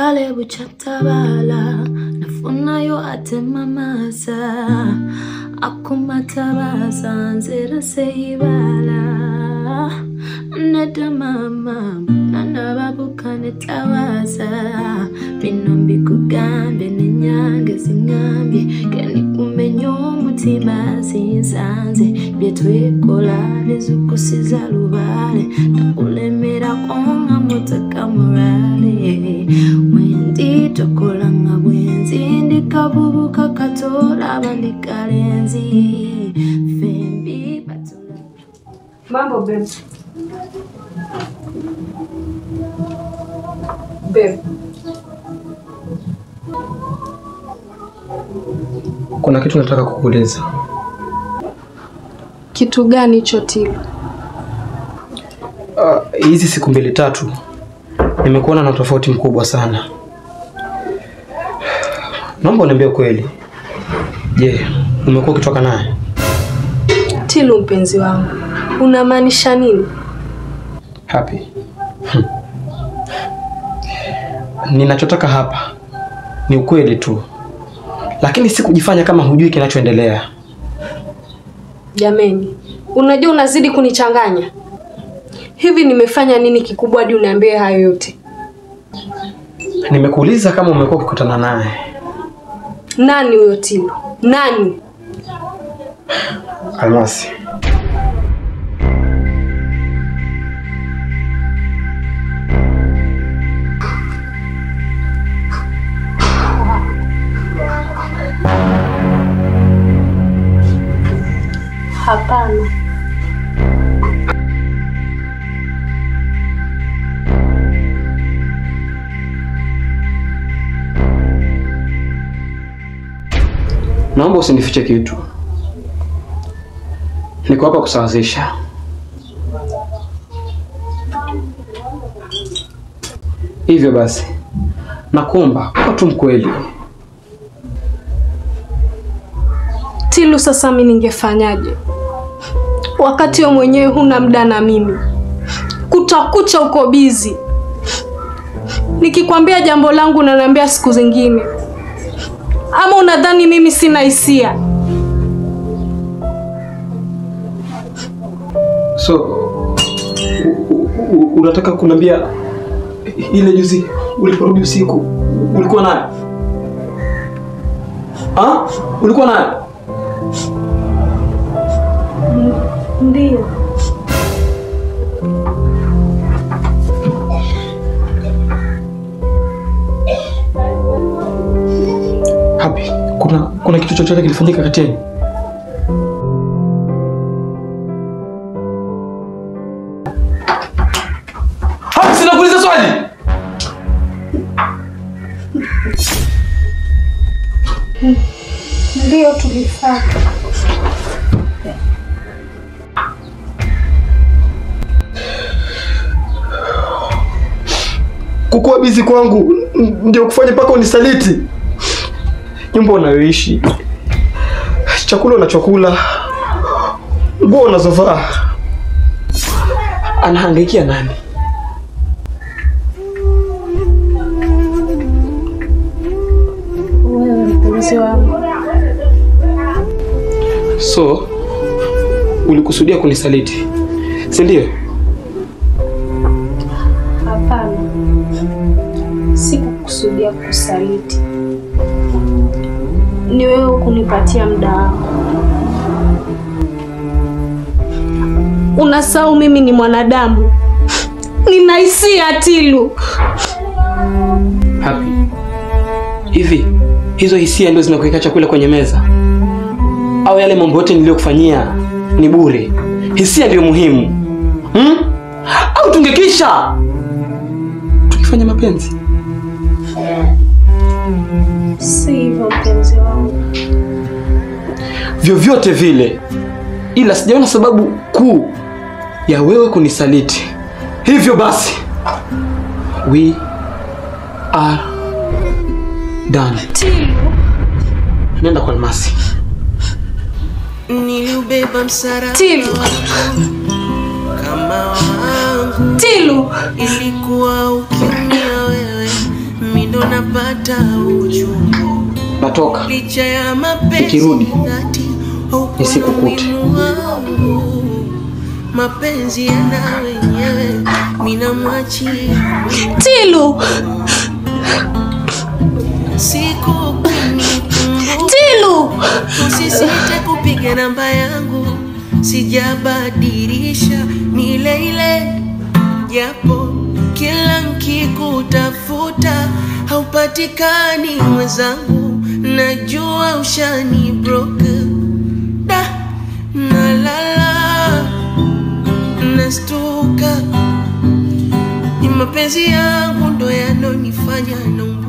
kale buchatabala nafunayo ate mamasa akumatabaza nzera seyibala nedda mama nanababuka netabaza bino mbikugambye nenyange zingambye kenikumenya omutima zinsanze byetwekola bizukusiza lubale nakulemerako nga motaka murale wendi tokola nga bwenzi ndikabubuka katolaba ndikalenzi fembi batula Mambo babe. Babe, Kuna kitu nataka kukuuliza. kitu gani hicho Tilo? Uh, hizi siku mbili tatu nimekuona na tofauti mkubwa sana. Naomba uniambie kweli. Je, umekuwa ukitoka naye? Tilo mpenzi wangu, unamaanisha nini? Happy. Hmm. Ninachotaka hapa ni ukweli tu, lakini si kujifanya kama hujui kinachoendelea. Jameni, unajua unazidi kunichanganya. Hivi nimefanya nini kikubwa hadi uniambie hayo yote? Nimekuuliza kama umekuwa ukikutana naye. Nani huyo Tilo? Nani? Almasi. Hapana. Naomba usinifiche kitu. Niko hapa kusawazisha. Hivyo basi, nakuomba kuwa tu mkweli. Tilu, sasa mi ningefanyaje wakati wewe mwenyewe huna muda na mimi? Kutakucha uko bizi, nikikwambia jambo langu unaniambia siku zingine, ama unadhani mimi sina hisia? So u- u- u- unataka kuniambia ile juzi uliporudi usiku ulikuwa naye? Ah? Ulikuwa naye? Ndio. Happy, kuna kuna kitu chochote kilifanyika kati yenu? Happy, sinakuuliza swali. Ndio tulifaa. Kukuwa bizi kwangu n- ndio kufanya mpaka unisaliti. Nyumba unayoishi, chakula unachokula, nguo unazovaa, anahangaikia nani? Wewe mpenzi wangu, So ulikusudia kunisaliti, si ndio? hapana, sikukusudia kusaliti. Ni wewe kunipatia muda wako. Unasahau mimi ni mwanadamu, nina hisia Tilu. Happy, hivi hizo hisia ndio zinakuweka chakula kwenye meza, au yale mambo yote niliyokufanyia ni bure? Hisia ndio muhimu hmm? Au tungekisha tukifanya mapenzi? Si hivyo mpenzi wangu. vyovyote vile, ila sijaona sababu kuu ya wewe kunisaliti. Hivyo basi, we are done. Tilu, Nenda kwa Almasi. Niliubeba msalaba Tilu, kama wangu, Tilu. ilikuwa ukimya wewe, mido ndo napata uchungu natoka. licha ya mapenzi Nikirudi, dhati haukuwa nisikukute. umuhimu wangu. mapenzi yana wenyewe minamwachia Tilu, siku ukinikumbuka Tilu, usisite kupiga namba yangu sijabadilisha ni ile ile japo kila nkikutafuta haupatikani mwenzangu najua ushani broke da nalala nastuka ni mapenzi yangu ndo yanonifanya naumba